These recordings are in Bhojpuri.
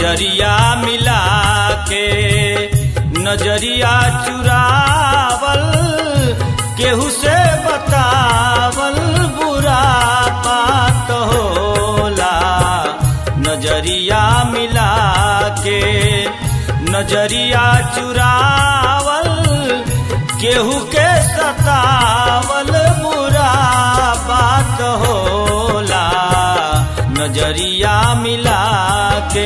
नजरिया मिला के नजरिया चुरावल केहू से बतावल बुरा बात होला नजरिया मिला के नजरिया चुरावल केहू के सतावल बुरा बात होला नजरिया मिला के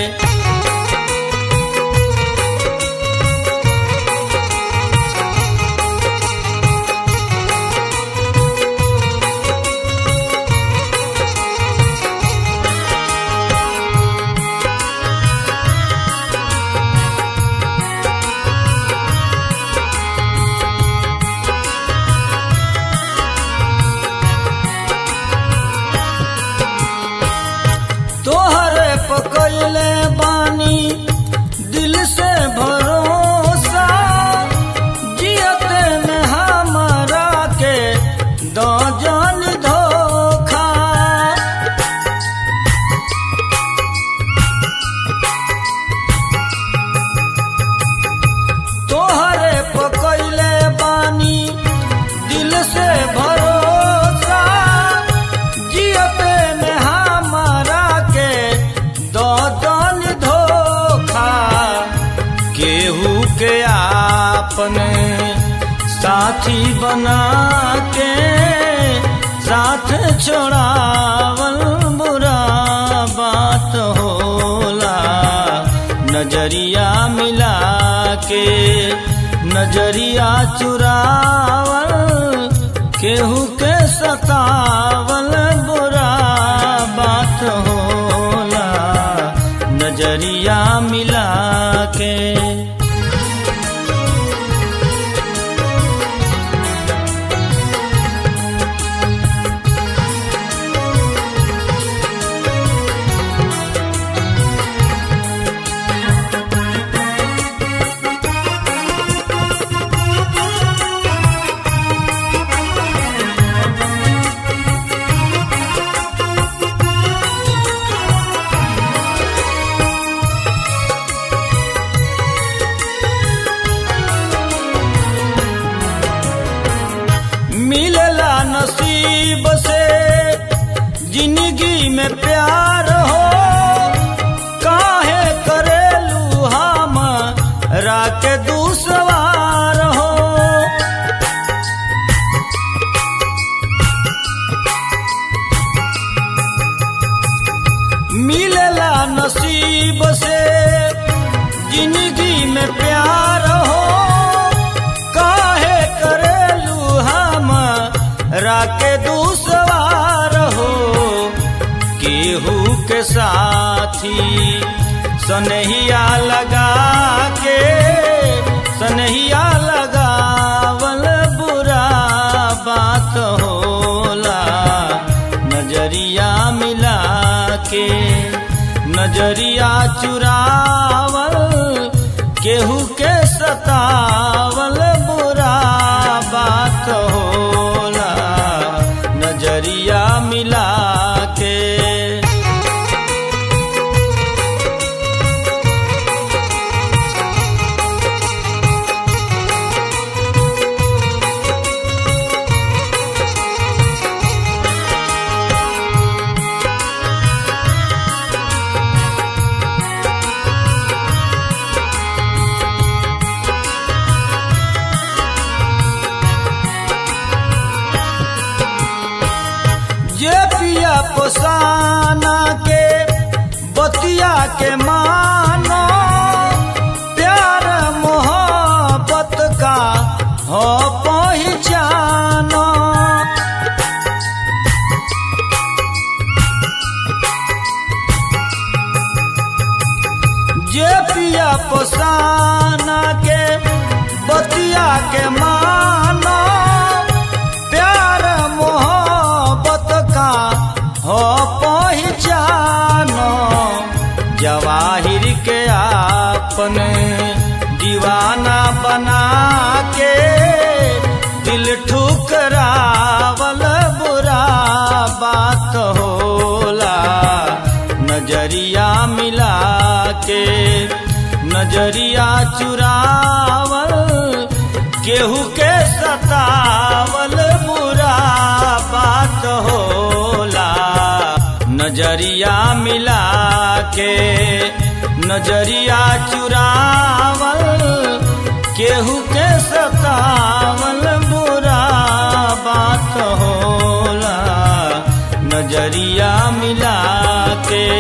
तोहरे पकड़ले बानी दिल से भरोसा जियते में हमारा के दो जान धोखा तोहरे पकड़ले बानी दिल से भरोसा जियते में हमारा के दो दन धोखा केहू के आपने साथी बना के साथ छोड़ावल बुरा बात होला नजरिया मिला के नजरिया चुरावल केहू के सतावल बुरा बात होला नजरिया मिला के मिलला नसीब से जिंदगी में प्यार हो काहे करेलू हम राके दूसवार हो मिलला नसीब से जिंदगी में प्यार हो काहे करेलू हम राके दूसवार हो केहू के साथी सनहिया लगा के सनहिया लगावल बुरा बात होला नजरिया मिला के नजरिया चुरावल केहू के सतावल बुरा बात होला नजरिया मिला के जे पिया पोसाना के बतिया के मानो प्यार मोहब्बत का हो पहचानो जे पिया पोसाना के बतिया के मानो प्यार मोहब्बत का हो पहचानो जवाहिर के आपने दीवाना बना के दिल ठुकरावल बुरा बात होला नजरिया मिला नजरिया चुरावल केहू के सतावल बुरा बात होला नजरिया मिला के नजरिया चुरावल केहू के सतावल बुरा बात होला नजरिया मिला के